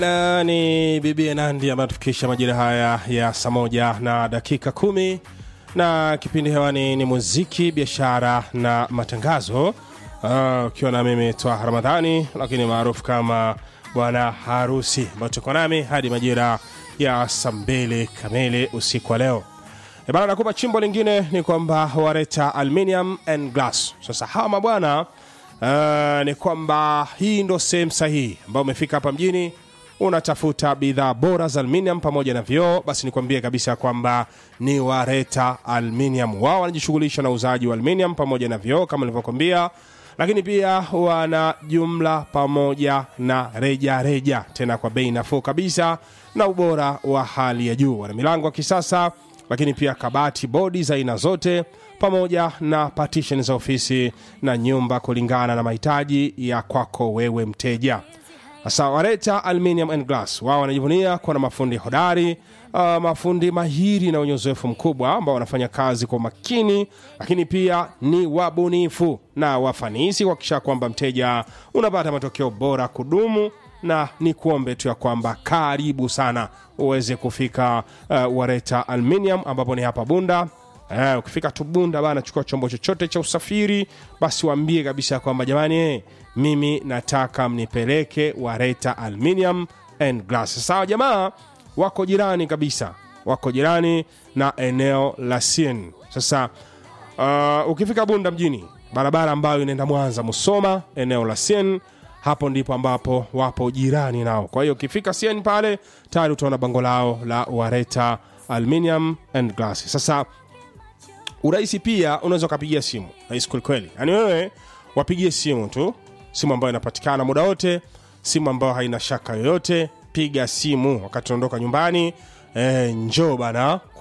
Na ni bibi Nandi ambayo tufikisha majira haya ya saa moja na dakika kumi na kipindi hewani ni muziki, biashara na matangazo, Ah, ukiwa na mimi Twaha Ramadhani, lakini maarufu kama bwana harusi, ambayo tuko nami hadi majira ya saa mbili kamili usiku wa leo. E bana, nakupa chimbo lingine ni kwamba wareta aluminium and glass. Sasa hawa mabwana uh, ni kwamba hii ndo sehemu sahihi ambayo umefika hapa mjini unatafuta bidhaa bora za aluminium pamoja na vioo, basi nikwambie kabisa kwamba ni Wareta Aluminium. Wao wanajishughulisha na uuzaji wa aluminium pamoja na vioo kama nilivyokwambia, lakini pia wana jumla pamoja na reja reja, tena kwa bei nafuu kabisa na ubora wa hali ya juu. Wana milango ya kisasa, lakini pia kabati, bodi za aina zote pamoja na partition za ofisi na nyumba kulingana na mahitaji ya kwako wewe mteja. Sasa Wareta Aluminium and Glass wao wanajivunia kuwa na mafundi hodari, uh, mafundi mahiri na wenye uzoefu mkubwa ambao wanafanya kazi kwa makini, lakini pia ni wabunifu na wafanisi kuhakikisha kwamba mteja unapata matokeo bora kudumu na ni kuombe tu ya kwamba karibu sana uweze kufika uh, Wareta Aluminium ambapo ni hapa Bunda. Eh, ukifika tu Bunda bana, chukua chombo chochote cha usafiri, basi waambie kabisa kwamba jamani, eh, mimi nataka mnipeleke Wareta Aluminium and Glass. Sawa, jamaa wako jirani kabisa, wako jirani na eneo la Sien. Sasa uh, ukifika Bunda mjini, barabara ambayo inaenda Mwanza Musoma, eneo la Sien, hapo ndipo ambapo wapo jirani nao. Kwa hiyo ukifika Sien pale tayari utaona bango lao la Wareta Aluminium and Glass. Sasa urahisi pia unaweza ukapigia simu rahisi kwelikweli yaani wewe wapigie simu tu simu ambayo inapatikana muda wote simu ambayo haina shaka yoyote piga simu wakati unaondoka nyumbani e, njoo bana